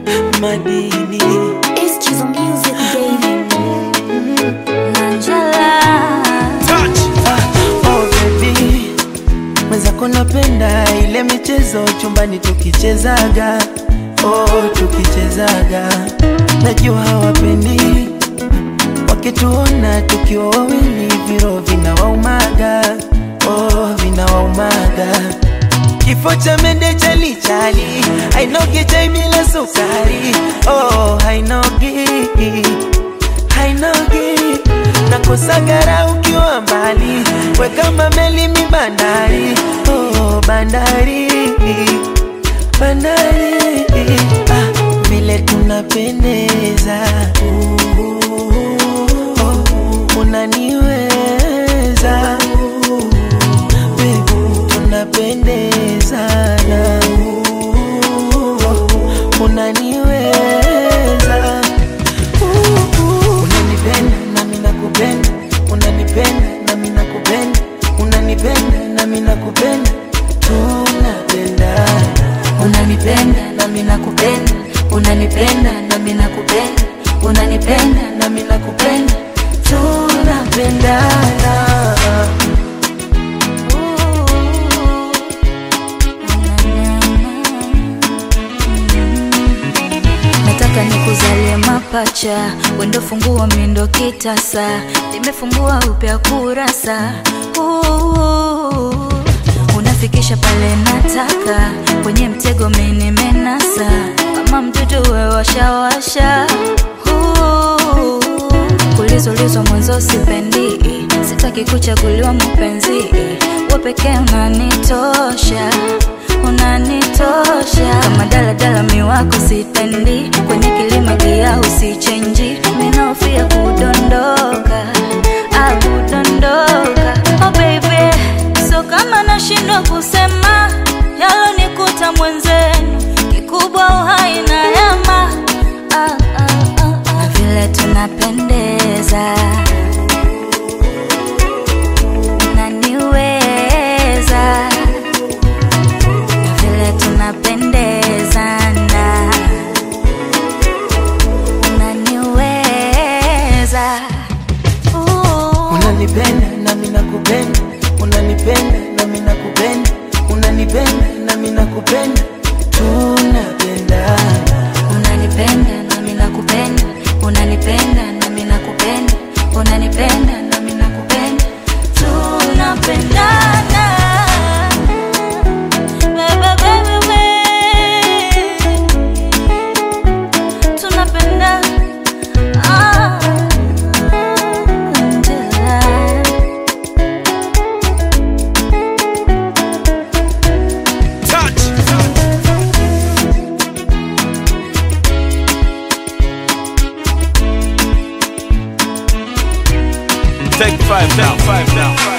madini Excuse the music, baby. oh baby mwenzako napenda ile michezo chumbani tukichezaga oh tukichezaga najua hawapendi wakituona tukiwa wawili viro vinawaumaga oh vinawaumaga kifo cha mende chalichali hainogi chai bila sukari oh hainogi hainogi nakosagara ukiwa mbali wekama meli mi bandari oh, bandari bandari ah, vile tunapendeza oh, unaniweza Babe, tunapendezana oh, unaniweza unanipenda nami nakupenda unanipenda nami nakupenda unanipenda nami nakupenda tunapendana unanipenda nami nakupenda unanipenda nami nakupenda unanipenda nami nakupenda tunapendana nataka nikuzalie mapacha wendo fungua mindo kitasa nimefungua upya kurasa Ooh, unafikisha pale nataka kwenye mtego minimenasa kama mtoto we washawasha Ooh, kulizolizwa mwanzo sipendi sitaki kuchaguliwa mpenzi we pekee unanitosha unanitosha kama daladala miwako sitendi kwenye kilima gia usichenji minaofia kudondoka ah, kudondoka oh baby so kama nashindwa kusema yalonikuta mwenzenu kikubwa uhai na yama ah, ah, ah, ah. na vile tunapendeza unaniweza na vile tunapendezana unaniweza Ooh. unanipenda nami nakupenda unanipenda nami nakupenda unanipenda nami nakupenda tunapendana unanipenda nami nakupenda unanipenda nami nakupenda unanipenda nami nakupenda tunapendana Baby, baby, baby. tunapendana Ah, Angela. Take five down, five down.